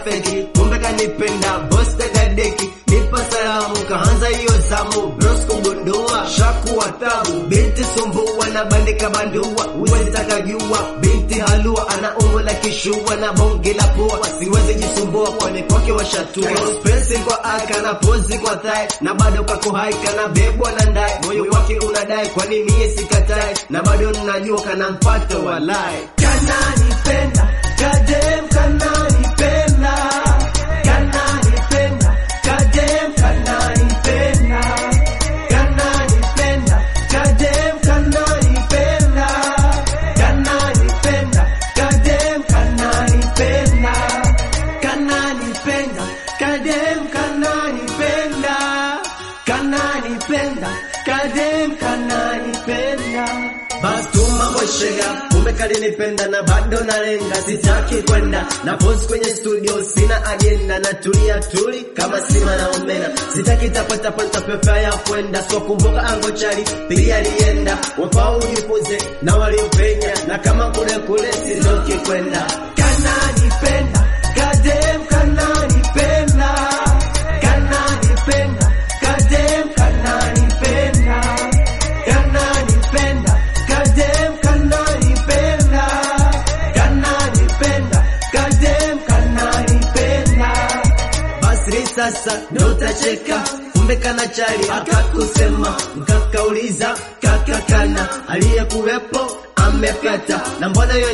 feki, kumbe kanipenda boss kakadeki, nipa salamu kaanza hiyo zamu, bros kugundua shaku watabu, binti sumbua na bandika bandua, uwezi taka jua, binti halua ana umbo la kishua na bonge la pua, siwezi jisumbua kwani kwake washatua, expensive kwa aka na pozi kwa thai, na bado kako hai kana bebwa na ndai, moyo wake unadai kwani mie sikatai, na bado ninajua kana mpato walai, kananipenda kadem kananipenda kananipenda kadem kananipenda kananipenda kadem kananipenda kananipenda kadem kananipenda kananipenda kadem kananipenda kananipenda kadem kananipenda basi tuma boshega kumbe kalinipenda na bado nalenga sitaki kwenda na pose kwenye studio sina agenda na tulia tuli kama sima na omena sitaki tapatapata pepa ya kwenda so kumbuka ango chali pia alienda wafao ujipuze na waliopenya na kama kule kule sizoki kwenda kananipenda kadem kananipenda kananipenda kadem kananipenda kananipenda kadem kananipenda kananipenda kadem kananipenda basi sasa ndo utacheka kumbe kana chali akakusema mkakauliza kakakana aliyekuwepo amepata na mbona hiyo